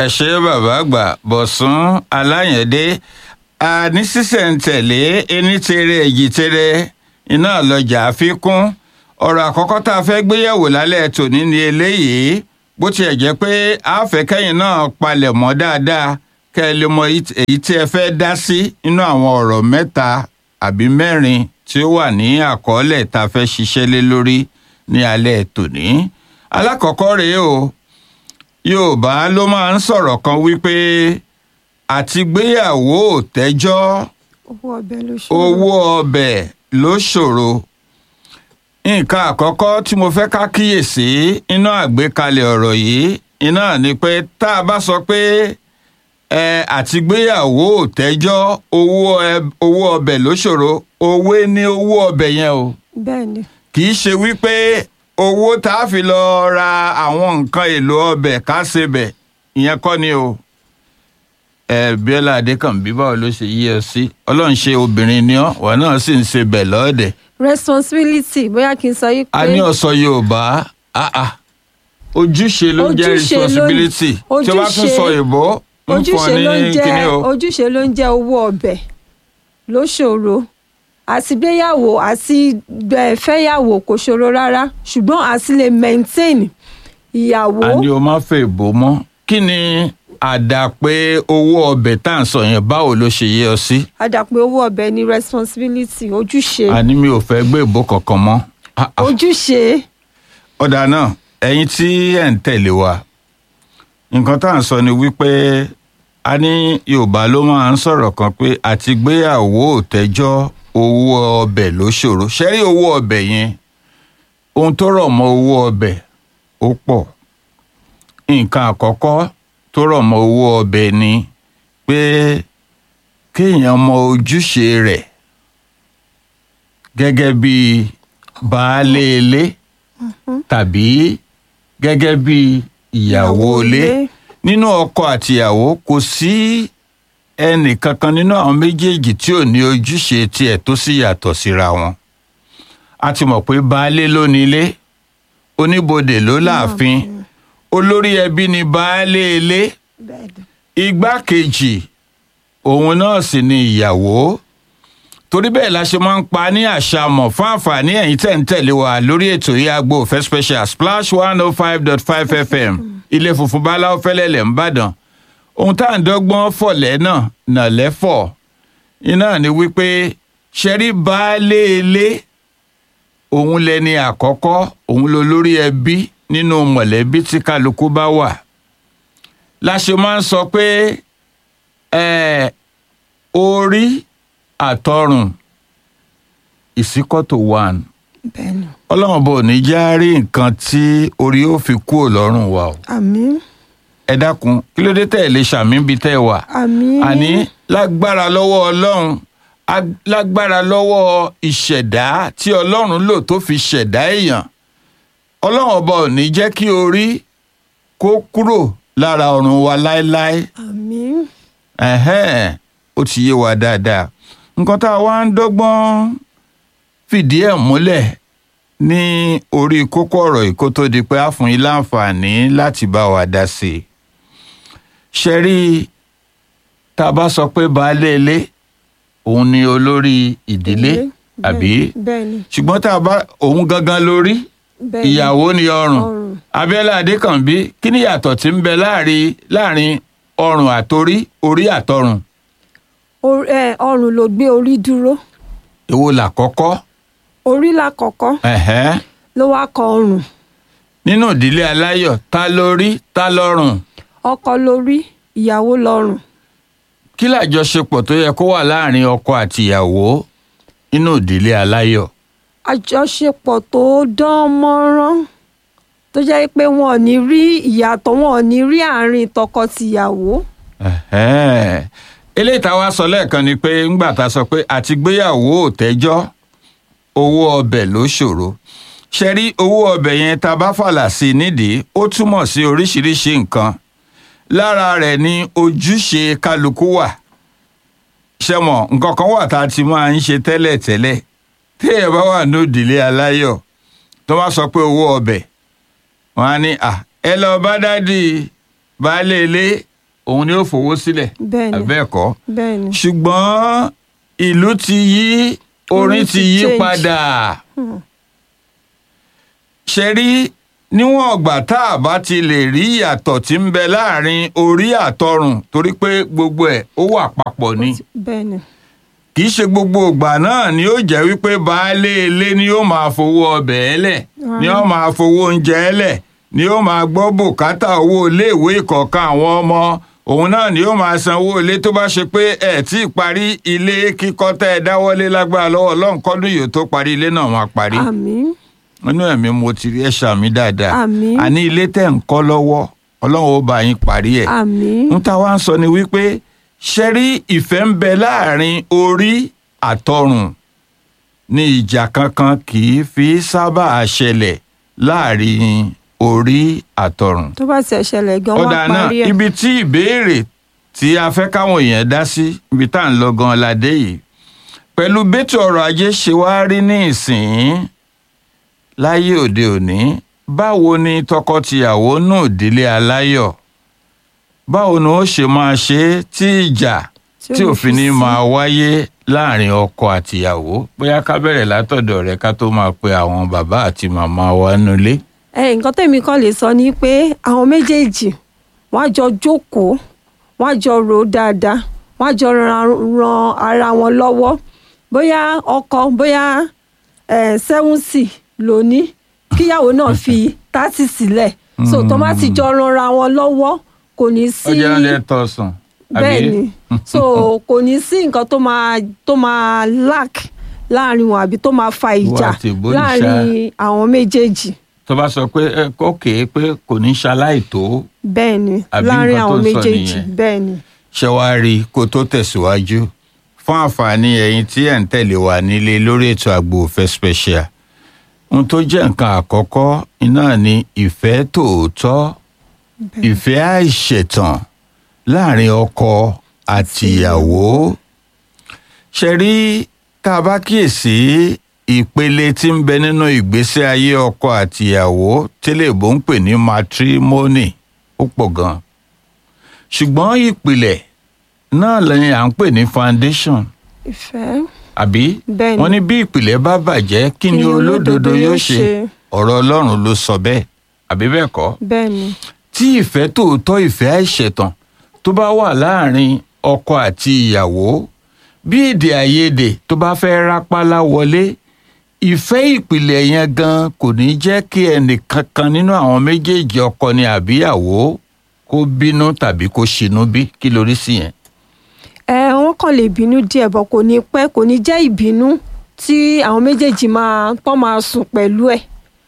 ẹ ṣe bàbá àgbà bọ̀sùn aláyẹ̀dé àní sísẹ̀ǹtẹ̀lé ení tere èjì tere iná lọ́jà àfikún ọ̀rọ̀ àkọ́kọ́ tá a fẹ́ gbéyẹ̀wò lálẹ́ tòní ni eléyìí bó tiẹ̀ jẹ́ pé àfẹ́kẹ́yìn náà palẹ̀ mọ́ dáadáa kẹ́ ẹ lè mọ èyí tí ẹ fẹ́ dá sí nínú àwọn ọ̀rọ̀ mẹ́ta àbí mẹ́rin tí ó wà ní àkọọ́lẹ̀ tá a fẹ́ ṣiṣẹ́ lé lórí ní alẹ́ tòní. alákọ̀ọ́kọ́ rèé o yorùbá ló máa ń sọ̀rọ̀ kan wípé àtìgbéyàwó ò tẹ́jọ́ owó ọbẹ̀ ló ṣòro. owó ọbẹ̀ ló ṣòro nǹkan àkọ́kọ́ tí mo fẹ́ ká kíyèsí inú àgbékalẹ̀ ọ̀rọ̀ yìí iná ni pé tá a bá sọ pé ẹ àtìgbéyàwó ò tẹ́jọ́ owó ẹ- owó ọbẹ̀ ló ṣòro òwe ní owó ọbẹ̀ yẹn o bẹ́ẹ̀ ni kì í ṣe wípé owó tá a fi lọ ra àwọn nǹkan èlò ọbẹ̀ ká ṣe bẹ̀ ìyẹn kọ́ ni o ẹ bíọ́lá adékànbí báwo ló ṣe yí ẹ sí ọlọ́run ṣe obìnrin ni ọ́ wà náà sì ń ṣe bẹ̀ lọ́ọ̀dẹ̀ responsibility bóyá kí n sọ yí pé a ní ọ̀sọ̀ yorùbá ah ah ojúṣe ló ń jẹ́ Ojúṣe ló ń- responsibility tí o bá tún ojúṣe- sọ ìbò ń fún ọ ojúṣe ló ń ní jẹ́ kíní o ojúṣe ló ń jẹ́ owó ọbẹ̀ ló ṣòro àti gbéyàwó àti bẹ́ẹ̀ fẹ́yàwó kò ṣòro rárá ṣùgbọ́n àti lè maintain ìyàwó a ní o má fẹ́ ìbò mọ́ kí ni àdàpé owó ọbẹ̀ tá à ń sọ yẹn báwo ló ṣe yé ọ sí. àdàpé owó ọbẹ̀ ní responsibility ojúṣe àní mi ò fẹ́ gbé ìbò kankan mọ́. Ah, ah. ojúṣe ọ̀dà náà ẹ̀yin tí ẹ̀ ń tẹ̀lé wa nǹkan tá à ń sọ ni wípé a ní yorùbá ló máa ń sọ̀rọ̀ kan pé àti gbéyàwó ò tẹ́jọ́ owó ọbẹ̀ ló ṣòro ṣẹ́rí owó ọbẹ̀ yẹn ohun tó rọ̀ mọ́ owó ọbẹ̀ ó pọ̀ nǹkan àkọ́kọ́ tó rọ̀ mọ́ owó ọbẹ̀ ni pé kéèyàn mọ ojúṣe rẹ̀ gẹ́gẹ́ bí baálé ilé tàbí gẹ́gẹ́ bí ìyàwó ilé nínú ọkọ àtìyàwó kò sí ẹnì kankan nínú àwọn méjèèjì tí ò ní ojúṣe tiẹ̀ tó sì yàtọ̀ síra wọn a ti mọ̀ pé baálé ló nílé oníbodè ló láàfin olórí ẹbí ni baálé ilé bẹ́ẹ̀ ni. igbákejì òun náà sì ni ìyàwó torí bẹ́ẹ̀ la ṣe máa ń pa ní àṣàmọ̀ fún àǹfààní ẹ̀yin tẹ̀ ń tẹ̀lé wa lórí ètò yìí agbo òfẹ́ special splash one oh five dot five fm ilé funfun báláwo fẹ́lẹ́lẹ̀ ńbàdàn ohun tá à ń dọ́gbọ́n fọ̀lẹ́ náà nà lẹ́fọ̀ iná ni wípé ṣẹ́rí baálé ilé òun lẹni àkọ́kọ́ òun ló lórí ẹbí nínú mọ̀lẹ́bí tí kálukú bá wà la ṣe máa ń sọ pé ẹ orí àtọrùn ìsíkọ́tò one bẹ́ẹ̀ ni ọlọ́run bò ní já rí nǹkan tí orí ó fi kúrò lọ́rùn wa o àmín ẹ dákun kí ló dé tẹ̀ lè ṣàmì bíi tẹ́ ẹ wà àmín àní lágbára lọ́wọ́ ọlọ́run ag- lágbára lọ́wọ́ ìṣẹ̀dá tí ọlọ́run lò tó fi ṣẹ̀dá èèyàn ọlọ́run ọba ò ní jẹ́ kí orí kó kúrò lára ọrùn wa láéláé àmín ẹ̀hẹ́n ó ti yé wa dáadáa nǹkan tá a wá ń dọ́gbọ́n fìdí ẹ̀ múlẹ̀ ní orí kókó ọ̀rọ̀ yìí kó tó di pé a fún yín láǹfààní láti bá wa dá sí i ṣe rí i tá a bá sọ pé baálé ilé òun ni olórí ìdílé Ilé, àbí bẹ́ẹ̀ ni ṣùgbọ́n tá a bá òun gangan lórí bẹ́ẹ̀ ni. ìyàwó ni ọrùn Ọrùn. abiola adékànbí kí ni ìyàtọ̀ tí ń bẹ láàrin láàrin ọrùn àtorí orí àtọrùn Or- ẹ, ọrùn ló gbé orí dúró èwo làkọ́kọ́ orí lákọ̀ọ́kọ́ ẹ̀hẹ́n ló wá kọ ọrùn nínú ìdílé aláyọ̀ ta lórí ta lọ́rùn ọkọ lórí ìyàwó lọ́rùn kí làjọṣepọ̀ tó yẹ kó wà láàrin ọkọ àti ìyàwó nínú ìdílé aláyọ̀ àjọṣepọ̀ tó dán mọ́rán tó jẹ́ pé wọn ò ní rí ìyàtọ̀ wọn ò ní rí àárín tọkọ-tìyàwó ẹ̀hẹ́n. eléyìí tá a wá sọ lẹ́ẹ̀kan ni pé ńgbà tá a sọ pé àtìgbéyàwó ò tẹ́jọ́ owó ọbẹ̀ ló ṣòro ṣe rí owó ọbẹ̀ yẹn tá a bá fàlà sí i nídìí ó túmọ̀ sí oríṣiríṣi nǹkan lára rẹ̀ ni ojúṣe kálukú wà ṣe mọ̀ nǹkan kan wà tá a ti máa ń ṣe tẹ́lẹ̀ tẹ́lẹ̀ téèyàn bá wà ní òdìlé aláyọ̀ tó bá sọ pé owó ọbẹ̀ wọn á ní à ẹ lọ bá dádì baálé ilé òun ni ó fowó sílẹ̀ bẹ́ẹ̀ni àbẹ́ẹ̀kọ́ bẹ́ẹ̀ni ṣùgbọ́n ìlú ti yí orin Orin ti ti yí change. padà ṣe rí níwọ̀n ọgbà tá a bá ti lè rí ìyàtọ̀ tí ń bẹ láàrin orí àtọrùn torí pé gbogbo ẹ̀ ó wà papọ̀ ni bẹ́ẹ̀ni kì í ṣe gbogbo ìgbà náà ni ó jẹ́ wípé baálé ilé ni ó máa fowó ọbẹ̀ ẹlẹ̀ ni ó máa fowó oúnjẹ ẹlẹ̀ ni ó máa gbọ́ bùkátà owó iléèwé ìkọ̀ọ̀kan àwọn ọmọ òun náà ni ó máa san owó ilé tó bá ṣe pé ẹ̀ tí ì parí ilé kíkọ́ tẹ́ ẹ dáwọ́lé lágbára lọ́wọ́ lọ́nkọ́dún yìí tó parí ilé náà máa parí àmín nínú ẹ̀mí mo ti rí ẹ̀ ṣàmì dáadáa Àmín. àní ilé tẹ̀ ń kọ́ lọ́wọ́ ọlọ́run ó bá yín parí ẹ̀ àmín ń ta wá ń sọ ni wípé ṣe rí ìfẹ́ ń bẹ láàrin orí àtọrùn ní ìjà kankan kì í fi sábà ṣẹlẹ̀ láàrin orí àtọrùn. tó bá ti ṣẹlẹ̀ gan ó wọ́n dáa náà parí ẹ̀ ibi tí ìbéèrè tí a fẹ́ káwọn èèyàn dá sí ibi tá à ń lọ gan ládé yìí pẹ̀lú bẹ́tù ọrọ̀ ajé ṣe wá rí ní ìsìn láyé òde òní báwo ni tọkọtìyàwó náà délé aláyọ̀ báwo ni ó ṣe máa ṣe é tí ìjà Tí ò tí ní òfin ní fi sí. máa wáyé láàrin ọkọ àtìyàwó bóyá ká bẹ̀rẹ̀ látọ̀dọ̀ rẹ̀ ká tó máa pe àwọn bàbá àti màmá wa nulẹ̀. ẹ nǹkan tẹ̀mí kan lè sọ ni pé àwọn méjèèjì wọ́n á jọ jókòó wọ́n á jọ rò ó dáadáa wọ́n á jọ ran ran ara wọn lọ́wọ́ bóyá ọkọ bóyá sẹ́wùnsì lóní kíyàwó náà fi tásì sílẹ̀ so tó má ti jọ ranra wọn lọ́wọ́ kò ní sí ó jẹ́ hundred thousand. bẹ́ẹ̀ ni so kò ní sí nǹkan tó máa tó máa lack láàrin wọn àbí tó máa fa ìjà àti ìbòrìṣà. láàrin àwọn méjèèjì tó bá sọ pé ẹ kókè pé kò ní ṣaláì tó bẹ́ẹ̀ ni Àbí láàrin nǹkan tó àwọn ń sọ méjèèjì nìyẹn. bẹ́ẹ̀ ni ṣe wá rí i kó tó tẹ̀síwájú fún àǹfààní ẹ̀yin tí ẹ̀ ń tẹ̀lé wa nílé lórí ètò àgbo òfẹ́ special ohun tó jẹ́ nǹkan àkọ́kọ́ iná ni ìfẹ́ tòótọ́ ìfẹ́ àìṣẹ̀tàn láàrin ọkọ àtìyàwó ṣe rí tá a bá kíyèsí ìpele tí ń bẹ nínú ìgbésí ayé ọkọ àtìyàwó tẹ́lẹ̀bó ń pè ní matrimony ó pọ̀ gan ṣùgbọ́n ìpìlẹ̀ náà lẹ́yìn à ń pè ní foundation ìfẹ́ àbí Bẹ́ẹ̀ ni. wọ́n ní bí ìpìlẹ̀ bá bàjẹ́ kí ni olódodo yóò ṣe ọ̀rọ̀ ọlọ́run ló sọ bẹ́ẹ̀ àbí bẹ́ẹ̀ kọ́ bẹ́ẹ̀ ni tí ìfẹ́ tòótọ́ ìfẹ́ àìṣẹ̀tàn tó bá wà láàrin ọkọ àti ìyàwó bí èdè àìyedè tó bá fẹ́ rápálá wọlé ìfẹ́ ìpìlẹ̀ yẹn gan kò ní jẹ́ kí ẹnìkankan nínú àwọn méjèèjì ọkọ ni àbíyàwó kó bínú tàbí kó ṣinú bí kí lórí sí yẹn. ẹ wọ́n kàn lè bínú díẹ̀ bọ̀ kò ní pẹ́ kò ní jẹ́ ìbínú tí àwọn méjèèjì máa tọ́ máa sùn pẹ̀lú ẹ̀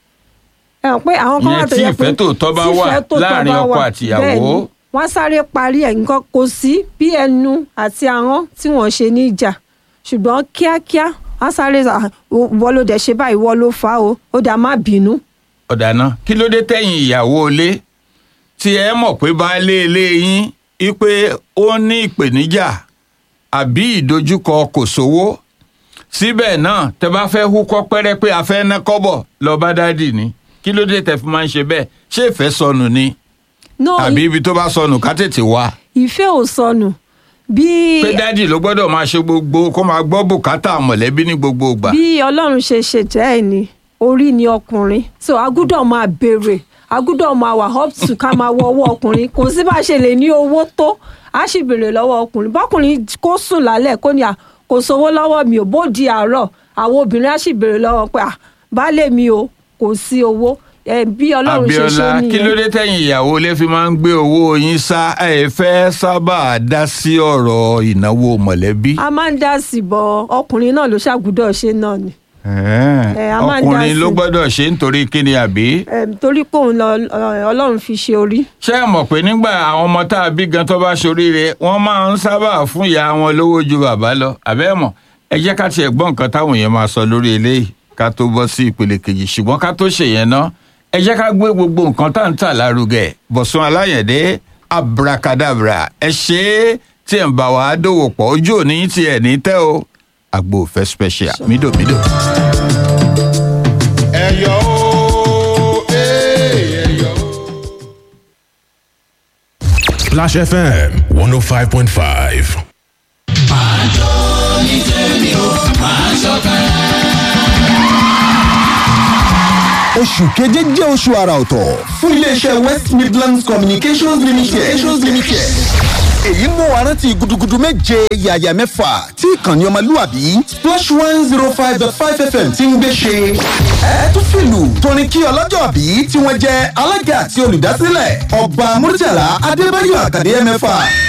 ẹ hàn pé àwọn kan Ìyẹn wà tó tí yẹ pé ìfẹ́ tòótọ́ bá tí wà ìfẹ́ tòótọ́ láàrin bá ọkọ wà, àtìyàwó. bẹ́ẹ̀ ni, wọ́n á sáré parí ẹ̀ nǹkan kò sí bí ẹnu àti ahọ́n tí wọ́n ṣe ní ìjà ṣùgbọ́n kíákíá wọ́n á sáré sà, wọ́n ló dẹ̀ ṣe báyìí wọ́n ló fà á o ó dà má bínú ọ̀dà náà kí ló dé tẹ̀yìn ìyàwó ilé tí ẹ mọ̀ pé baálé ilé yín wípé ó ní ìpèníjà àbí ìdojúkọ kò sówó síbẹ̀ náà tẹ bá fẹ́ húkọ́ pẹ́rẹ́ pé a fẹ́ ná kọ́bọ̀ lọ bá dádì ni kí ló dé tẹ fi máa ń ṣe bẹ́ẹ̀ ṣé ìfẹ́ sọnù ni no àbí ibi tó bá sọnù ká tètè wá ìfẹ́ ò sọnù bí pé dádì ló gbọ́dọ̀ máa ṣe gbogbo kó máa gbọ́ bùkátà mọ̀lẹ́bí ní gbogbo ìgbà bí ọlọ́run ṣe ṣètẹ́ ẹ̀ ni orí ni ọkùnrin so agúdọ̀ máa béèrè agúdọ̀ máa wà up to ká máa wọ ọwọ́ ọkùnrin kò sí bá a ṣe lè ní owó tó a sì béèrè lọ́wọ́ ọkùnrin bọ́kùnrin kó sùn lálẹ́ kó ní à kò sówó lọ́wọ́ mi ò bó di àárọ̀ àwọn obìnrin á sì béèrè lọ́wọ́ pé à baálé mi o kò sí owó ẹ bí ọlọ́run ṣe ṣe Abíọ́lá kí ló nìyẹn dé tẹ̀yìn ìyàwó ilé fi máa ń gbé owó yín sá ẹ fẹ́ sábà dá sí ọ̀rọ̀ ìnáwó mọ̀lẹ́bí. a máa ń dá sí bọ ọkùnrin náà ló ṣàgùdọ̀ ṣe náà ni Ẹ, a máa ń dá ọkùnrin ló sí. gbọ́dọ̀ ṣe nítorí kíni àbí. Em, torí pé òun lọ ọlọ́run fi ṣe orí ṣé ẹ mọ̀ pé nígbà àwọn ọmọ tá a bí gan tó bá ṣoríire wọ́n máa ń sábà fún ìyá wọn lówó ju bàbá lọ àbẹ́ mọ̀ ẹ jẹ́ ká tiẹ̀ gbọ́ nǹkan táwọn èèyàn máa sọ lórí eléyìí ká tó bọ́ sí ìpele kejì ṣùgbọ́n ká tó ṣèyẹn ná ẹ jẹ́ ká gbé gbogbo nǹkan tá à ń tà lárugẹ Bọ̀sún Aláyẹ̀dé abracadabra ẹ ṣe é tí ẹ̀ ń bá wa dòwò pọ̀ ojú òní tí ẹ̀ ní tẹ́ o àgbo òfẹ́ special mídòmídò. ẹyọ o ee ẹyọ o. Splash FM 105.5. oṣù keje jẹ́ oṣù àrà ọ̀tọ̀ fún iléeṣẹ́ west midlands communications limited. communications limited. èyí mú wa rántí gudugudu méje yàyà mẹ́fà tí ìkànnì ọmọlúwàbí splash one zero five dot five fm ti ń gbé ṣe. ẹ tún fìlù tóní kí ọlọ́jọ́ bí tí wọ́n jẹ́ alága àti olùdásílẹ̀ ọba murtala adébáyọ̀ àkàdé mẹ́fà